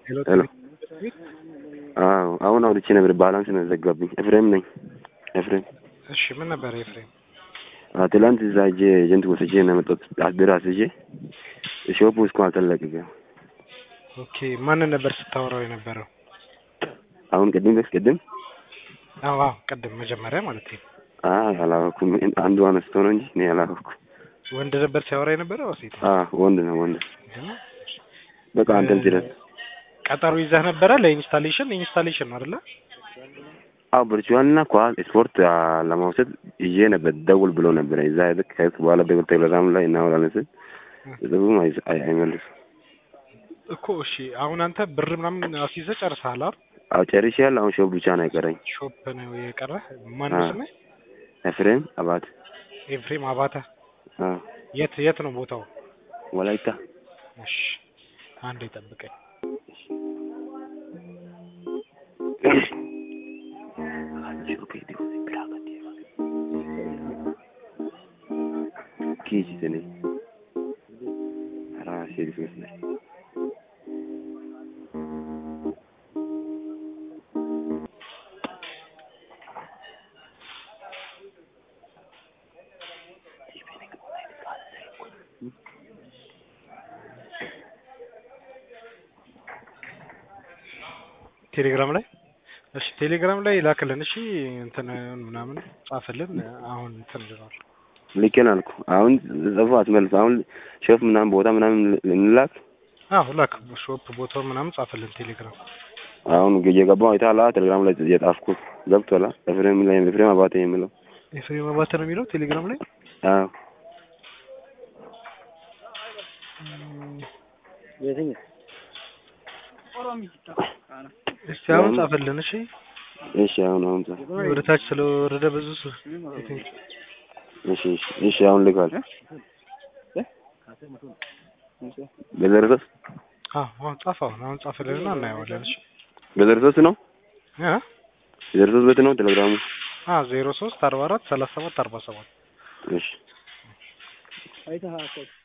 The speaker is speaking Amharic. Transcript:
ሄሎ አዎ አሁን አውርቼ ነበር። ባላንስ ነው ዘጋብኝ። ኤፍሬም ነኝ። ኤፍሬም እሺ፣ ምን ነበር ኤፍሬም? አዎ፣ ትላንት እዛ ሂጄ ኤጀንት ወስጄ ነው የመጣሁት። አስቤራ አስይዤ ሾፑ እስካሁን አልተለቀቀም። ኦኬ፣ ማንን ነበር ስታወራው የነበረው? አሁን ቅድም በስ ቅድም አዎ፣ አዎ፣ ቅድም መጀመሪያ ማለት ነው። አይ አላወኩም። አንዱ አነስቶ ነው እንጂ እኔ አላወኩም። ወንድ ነበር ሲያወራ የነበረው ሴት? አዎ ወንድ ነው ወንድ። በቃ አንተም ድረስ ቀጠሮ ይዘህ ነበረ ለኢንስታሌሽን? ኢንስታሌሽን ነው አይደለ? አዎ ቨርቹዋል እና ኳስ ስፖርት አ፣ ለመውሰድ ይዤ ነበር። ደውል ብሎ ነበር። እዛ ልክ ከሄድኩ በኋላ በቴሌግራም ላይ እናወራለን ስል ጽሁፉም አይ- አይ- አይመልስም። እኮ እሺ፣ አሁን አንተ ብር ምናምን አስይዘህ ጨርሰሃል አይደል? አዎ ጨርሻለሁ። አሁን ሾፕ ብቻ ነው የቀረኝ። ሾፕ ነው የቀረህ። ማን ነው አዎ። ስምህ? ኤፍሬም አባት ኤፍሬም አባተ። አዎ የት የት ነው ቦታው? ወላይታ እሺ፣ አንዴ ጠብቀኝ። Kiichi sini. Raa sheriff ne. ቴሌግራም ላይ እሺ፣ ቴሌግራም ላይ ላክልን። እሺ፣ እንትን ምናምን ጻፍልን። አሁን እንትን ልሏል። ልኬን አልኩ። አሁን ጽፎ አትመልስ። አሁን ሾፍ ምናምን ቦታ ምናምን እንላክ። አዎ ላክ። ሾፕ ቦታው ምናምን ጻፍልን ቴሌግራም። አሁን እየገባሁ አይተሃል? ቴሌግራም ላይ የጻፍኩት ገብቶሃል? ኤፍሬም ላይ ኤፍሬም አባተ የሚለው ኤፍሬም አባተ ነው የሚለው ቴሌግራም ላይ። አዎ እስቲ አሁን ጻፍልን። እሺ፣ እሺ አሁን አሁን ጻፍ። ወደ ታች ስለወረደ ብዙ ስ- እሺ እሺ እሺ አሁን ልካል። በዘርሶስ አዎ አሁን ጻፍ። አሁን አሁን ጻፍልንና እናየዋለን። እሺ በዘርሶስ ነው እ በዘርሶስ ቤት ነው ቴሌግራሙ። አ ዜሮ ሶስት አርባ አራት ሰላሳ ሰባት አርባ ሰባት እሺ